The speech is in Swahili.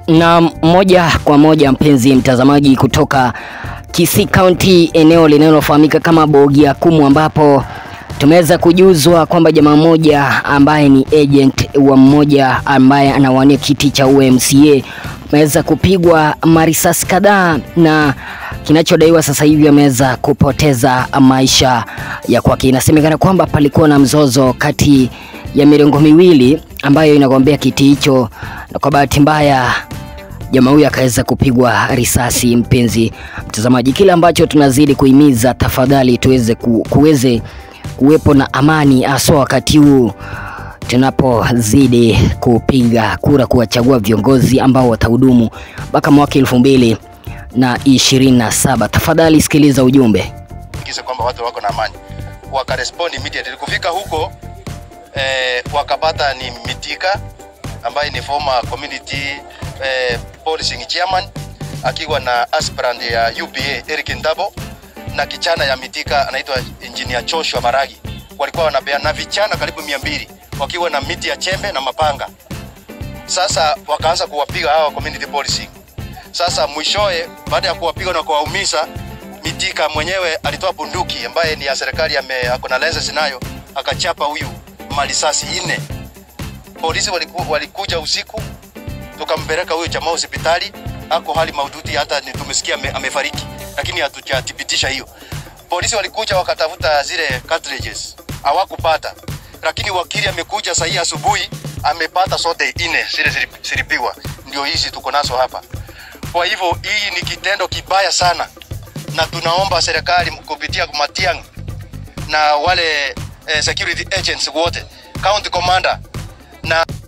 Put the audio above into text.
Na moja kwa moja mpenzi mtazamaji, kutoka Kisii County, eneo linalofahamika kama Bogia Kumu, ambapo tumeweza kujuzwa kwamba jamaa mmoja ambaye ni agent wa mmoja ambaye anawania kiti cha UMCA ameweza kupigwa marisasi kadhaa na kinachodaiwa sasa hivi ameweza kupoteza maisha ya kwake. Inasemekana kwamba palikuwa na mzozo kati ya mirengo miwili ambayo inagombea kiti hicho, na kwa bahati mbaya jamaa huyu akaweza kupigwa risasi. Mpenzi mtazamaji, kile ambacho tunazidi kuhimiza, tafadhali tuweze ku, kuweze kuwepo na amani, haswa wakati huu tunapozidi kupiga kura kuwachagua viongozi ambao watahudumu mpaka mwaka elfu mbili na ishirini na saba. Tafadhali sikiliza ujumbe. kisa kwamba watu wako na amani, wakarespond immediately. Kufika huko eh, wakapata ni Mitika ambaye ni former community eh, policing chairman akiwa na aspirant ya UPA Eric Ndabo na kichana ya Mitika anaitwa engineer Joshua Maragi. Walikuwa wanapeana na vichana karibu mia mbili wakiwa na miti ya chembe na mapanga. Sasa wakaanza kuwapiga hawa community policing. Sasa mwishowe, baada ya kuwapiga na kuwaumiza, Mitika mwenyewe alitoa bunduki ambaye ni ya serikali, ame ako na license nayo, akachapa huyu marisasi nne. Polisi waliku, walikuja usiku, tukampeleka huyu jamaa hospitali, ako hali mahututi, hata ni tumesikia ame, amefariki, lakini hatujathibitisha hiyo. Polisi walikuja wakatafuta zile cartridges, hawakupata, lakini wakili amekuja sahii asubuhi amepata sote nne zile zilipigwa, ndio hizi tuko nazo hapa. Kwa hivyo hii ni kitendo kibaya sana, na tunaomba serikali kupitia Matiang'i na wale eh, security agents wote, county commander na